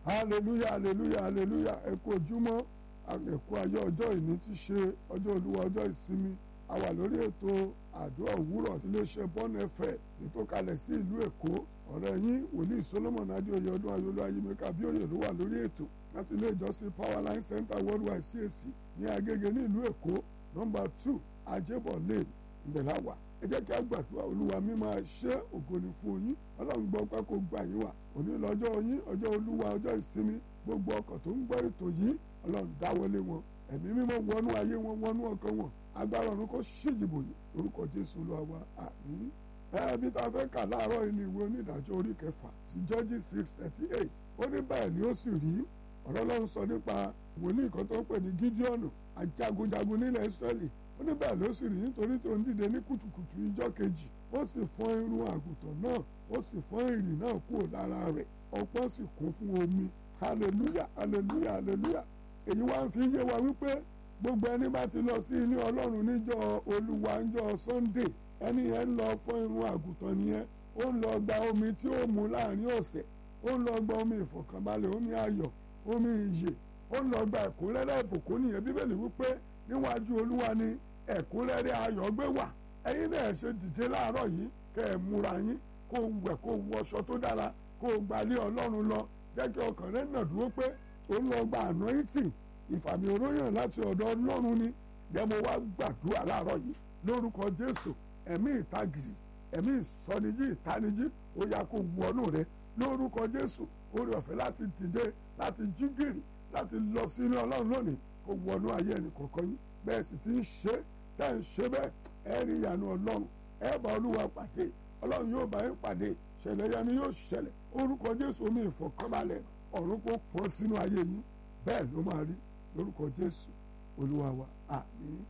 hallelujah hallelujah hallelujah ẹ kú ojúmọ́ ẹ̀kú ayé ọjọ́ ìní ti ṣe ọjọ́ olúwa ọjọ́ ìsinmi a wà lórí ètò àdúrà òwúrọ̀ tí iléeṣẹ́ bọ́ọ̀nù ẹ̀fẹ̀ ètò kalẹ̀ sí ìlú èkó ọ̀rẹ́ yín wòlíì solomon adéoyè ọdún ayọ̀lú ayémẹ́ka bíòyè ló wà lórí ètò láti ilé ìjọsìn powerline center worldwide cac ní agége ní ìlú èkó nọ́mbà two ajébọ̀ lane ìbẹ̀láwà ẹ jẹ́ kí a gbàdúrà olúwa mi máa ṣe ògo ni fún yín ọlọ́run gbọ́ pé kó gbà yín wà òní lọ́jọ́ yín ọjọ́ olúwa ọjọ́ ìsinmi gbogbo ọkọ̀ tó ń gbọ́ ètò yìí ọlọ́run dáwọlé wọn ẹ̀mí mímọ́ wọnú ayé wọn wọnú ọkàn wọn agbára ọ̀run kó ṣèjìbò yìí lórúkọ jésù olúwa wa àmín ẹbí tá a fẹ́ kà láàárọ̀ yìí ni ìwé onídàájọ́ orí kẹfà sí judges six thirty eight ó ní báyìí ni ó sì rí ọ̀rọ̀ ọlọ́run sọ nípa wòlíì kan tó ń pè ní gídíọ̀nù ajagunjagun nílẹ̀ israẹli ó ní báyìí ló sì rí nítorí tó ń dìde ní kùtùkùtù ìjọ́ kejì ó sì fọ́n irun àgùntàn náà ó sì fọ́n ìrì náà kúrò lára rẹ̀ ọ̀pọ̀ sì kún fún omi hallelujah hallelujah hallelujah èyí wá ń fi yé wa wípé gbogbo ẹni bá ti lọ sí ilé ọlọ́run níjọ́ olúwa níjọ́ sunday ẹni yẹn ń lọ fọ́n irun àgùntàn nìyẹn ó ń lọ gba omi tí ó mu láàrin ọ̀sẹ̀ ó ń lọ gba omi ìfọ̀kànbalẹ̀ omi ayọ̀ omi ìyè ó ń lọ gba ẹ̀kúnrẹ́rẹ́ ìbùkún nìyẹn bíbélì wípé níwájú olúwa ni ẹ̀kúnrẹ́rẹ́ ayọ̀ gbé wà ẹ̀yin náà ṣe dìde láàárọ̀ yìí kẹ́ ẹ̀ múra yín kó wẹ̀ kó wọṣọ tó dára kó gbalé ọlọ́run lọ jẹ́ kí ọkàn rẹ̀ nà dúró pé ó ń lọ gba anointing ìfàmì oróyàn láti ọ̀dọ̀ ọlọ́run ni jẹ́ mo wá gbàdúrà láàárọ̀ yìí lórúkọ jésù ẹ̀mí ìtagìrì ẹ̀mí ìsọnijí ìtanijí ó yá kó wọnú rẹ lórúkọ jésù orí ọ̀fẹ́ láti dìde láti jí gìrì láti lọ sí ilé ọlọ́run lónìí kó wọnú ayé ẹnì kọ̀ọ̀kan yín bẹ́ẹ̀ sì ti ń ṣe tẹ́ ń ṣe bẹ́ẹ̀ ẹ rí ìyanu ọlọ́run ẹ bá olúwa pàdé ọlọ́run yóò bá yín pàdé ṣẹlẹ̀ yanu yóò ṣẹlẹ̀ orúkọ jésù omi ìfọ̀kànbalẹ̀ ọ̀run kó pọ́n sínú ayé yín bẹ́ẹ̀ ló máa rí lórúkọ jésù olúwa wa àmín.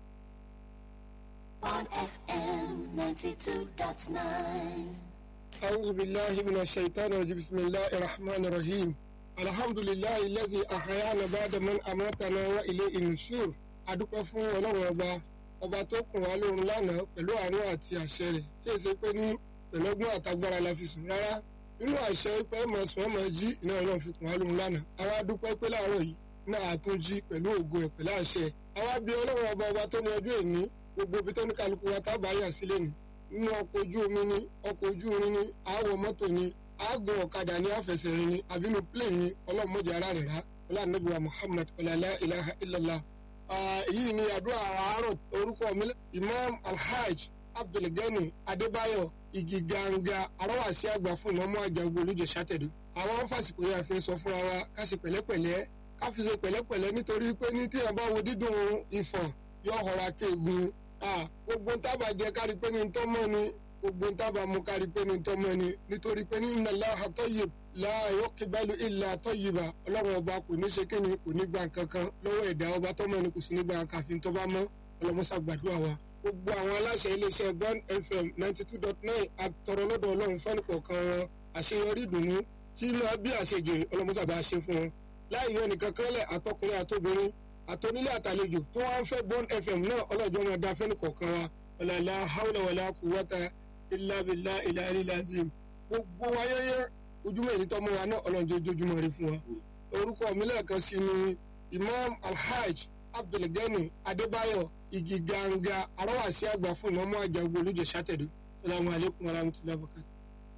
on FM 92.9. أعوذ بالله من الشيطان الرجيم بسم الله الرحمن الرحيم الحمد لله الذي أحيانا بعد من أماتنا وإليه النشور adúpẹ́ fún ọlọ́run ọba ọba tó kùn wá lóorun lánàá pẹ̀lú àánú àti àṣẹ rẹ̀ tí èsì pé ní pẹ̀lọ́gbọ́n àtagbára la fi sùn rárá nínú àṣẹ pé ẹ̀mọ̀ sùn ọmọ jí iná ọlọ́run fi kùn wá lóorun lánàá àwa dúpẹ́ pé láàárọ̀ yìí náà àtún jí pẹ̀lú ògo ẹ̀ pẹ̀lú àṣẹ àwa bí ọlọ́run ọba ọba tó ní ọjọ́ èní gbogbo ibi tó ní kálukú wa tábà yà sílẹ̀ nù nínú ọkọ̀ ojú omi ní ọkọ̀ ojú irin ní àwọ̀ mọ́tò ní àgùn ọ̀kadà ní àfẹsẹ̀rin ní àbínú plane ní ọlọ́mọdé ara rẹ̀ rá ọlọ́ànàbíwá muhammad ọ̀làlá ilaha illallah. èyí ni àdúrà àárọ̀ orúkọ mi imam alhaj abdulgani adébáyọ̀ igi ganga arọ́wàsí àgbà fún ìmọ̀mọ́ àjàgbó olùjẹ́ sátẹ̀dọ̀. àwọn fásitì yà fi sọ fúnra wa ká sì pẹ̀lẹ́pẹ̀lẹ́ ká fi ṣe pẹ̀lẹ́pẹ̀lẹ́ nítorí pé ní tí ẹ bá wo dídùn ìfọ̀n yóò họra kéegun gbogbo ń tábà jẹ kárí pé ní ń tọ́mọ́ ni gbogbo ń tábà mú kárí pé ní ń tọ́mọ́ ni nítorí pé ní inna Allaha tayyib la yuqbalu illa tayyiba ọlọ́run ọba kò ní ṣe kíni kò ní gba nǹkan kan lọ́wọ́ ẹ̀dá ọba tọ́mọ́ ni kò sí ní gba nǹkan àfi tó bá mọ́ ọlọ́mọṣà gbàdúrà wa. gbogbo àwọn aláṣẹ iléeṣẹ́ Bond FM ninety two dot nine àtọrọ lọ́dọ̀ ọlọ́run fẹ́ni kọ̀ọ̀kan wọn àṣeyọrí ìdùnnú tí inú bí àṣejèrè ọlọ́mọṣà bá ṣe fún wọn. láì yọ nìkan kẹ́lẹ̀ àtọkùnrin àtobìnrin àtọ́nílé àtàlejò tó wá ń fẹ́ Bond FM náà ọlọ́jọ́ máa da fẹ́ni kọ̀ọ̀kan wa ọ̀làlá haúlẹ̀ wàlá quwwata illa billahi ilà ilà azim gbogbo ayẹyẹ ojúmọ́ èyí tọ́mọ wa náà ọlọ́jọ́ ojoojúmọ́ rí fún wa orúkọ mi lẹ́ẹ̀kan sí ni Imam Alhaj Abdulgani Adébáyọ̀ igi ganga arọ́wàsí àgbà fún ìmọ̀mọ́ àjàgbó olùjẹ́ sátẹ̀dọ̀ salamu alaykum wa rahmatulahi wa barakatuh.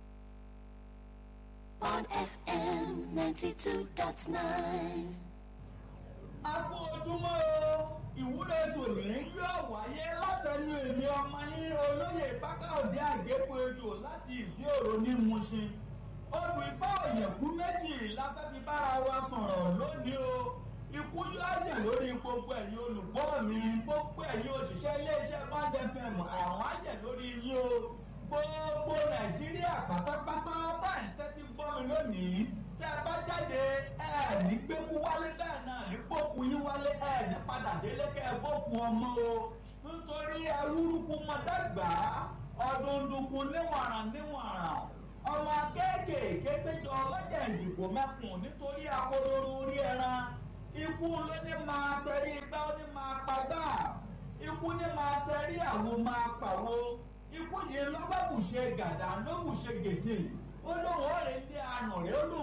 on FM 92.9. a kú ojúmọ́ o ìwúre tòní yóò wáyé látẹnu èmi ọmọ yín olóyè bákàòdé àgékù ejò láti ìdí òro ní Mùṣin odù ifá òyìnbó méjì la fẹ́ fi bára wa sọ̀rọ̀ lónìí o ikú yóò jẹ́ lórí gbogbo ẹ̀yin olùgbọ́ mi gbogbo ẹ̀yin òṣìṣẹ́ iléeṣẹ́ Bond FM àwọn á jẹ́ lórí yín o gbogbo Nàìjíríà pátápátá báyìí tẹ́tí gbọ́ mi lónìí tẹ́ ẹ bá jáde ẹ ní gbẹ́kú wálé bẹ́ẹ̀ náà ní gbókù yín wálé ẹ ní padà délé kẹ́ ẹ gbókù ọmọ o nítorí awúrúkú mọ̀dàgbà ọdúndùnkún níwọ̀nràn níwọ̀nràn ọmọ kéékèèké péjọ ọlọ́jà ìdìbò mẹ́kùn nítorí akodoro orí ẹran ikú ló ní máa tẹrí igbá ó ní máa pagbá ikú ní máa tẹrí àwo máa pàwo ikú yìí lọ́gbàbùṣe gàdá ló bùṣe gèdè ó lóun ó rè dé àrùn rẹ̀ ó lóun ó lọ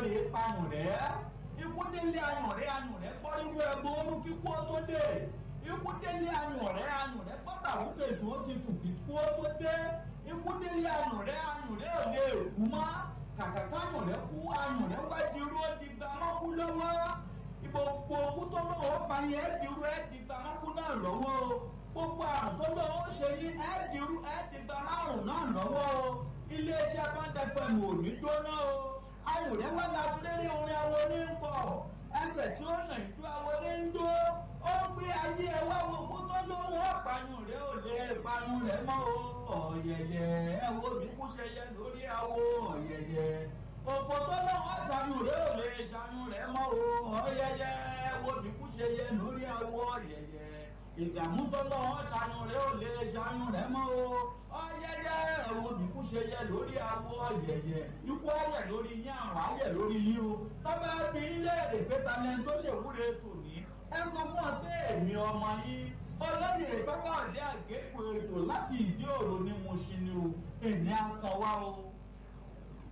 rèé pamọ́ rẹ̀ ikú délé ayùn rẹ̀ ayùn rẹ̀ gbọ́ nínú ẹgbẹ́ orú kíkú ó tó dé ikú délé ayùn rẹ̀ ayùn rẹ̀ gbọ́dọ̀ àwùjọ èso ó ti tù kíkú ó tó dé ikú délé ayùn rẹ̀ ayùn rẹ̀ ò lè kú mọ́ kàkà káyùn rẹ̀ kú ayùn rẹ̀ wá di irú ó di gbàmọ́kú lọ́wọ́ gbogbo owó tó lọ́wọ́ pa yẹn ẹ́ dirú ẹ́ di gbàmọ́kú náà lọ́wọ́ gbogbo àrùn tó lọ́wọ́ ṣe yín ẹ́ dirú ẹ́ di gbàmọ́rùn náà lọ́wọ́ iléeṣẹ́ báńdẹ́fẹ̀mù ò ní jóná o ayùn rẹ̀ wá lábúlérí orin awo ní ń kọ ẹsẹ̀ tí ó nà ìjọ awo ní ń jó ó gbé ayé ẹ wá wo kó tó lóhùn ọ̀páyùn rẹ̀ ò lè payùn rẹ̀ mọ́ o ọ̀yẹ̀yẹ̀ ẹ wo mi kú ṣẹyẹ lórí awo ọ̀yẹ̀yẹ̀ òfò tó lọ́wọ́ ṣàánú rẹ̀ ò lè ṣàánú rẹ̀ mọ́ o ọ̀yẹ̀yẹ̀ ẹ wo mi kú ṣẹyẹ lórí awo ọ̀yẹ̀yẹ̀ ìdààmú tó lọ́wọ́ ṣàánú rẹ̀ ò lè ṣàánú rẹ̀ mọ́ o ọ̀yẹ̀yẹ̀ ẹ wo mi kú ṣẹyẹ lórí awo ọ̀yẹ̀yẹ̀ ikú ayẹ̀ lórí yín àrùn ayẹ̀ lórí yín o tọ́ba bí ilé èdè pété lẹ́nu tó ṣèwúre tòní ẹ sọ fún ọ pé èmi ọmọ yín olóyè ìfẹ́kọ̀ọ́dé àgékù ètò láti ìdí òro ní mo ṣe ni o èmi á sọ wá o.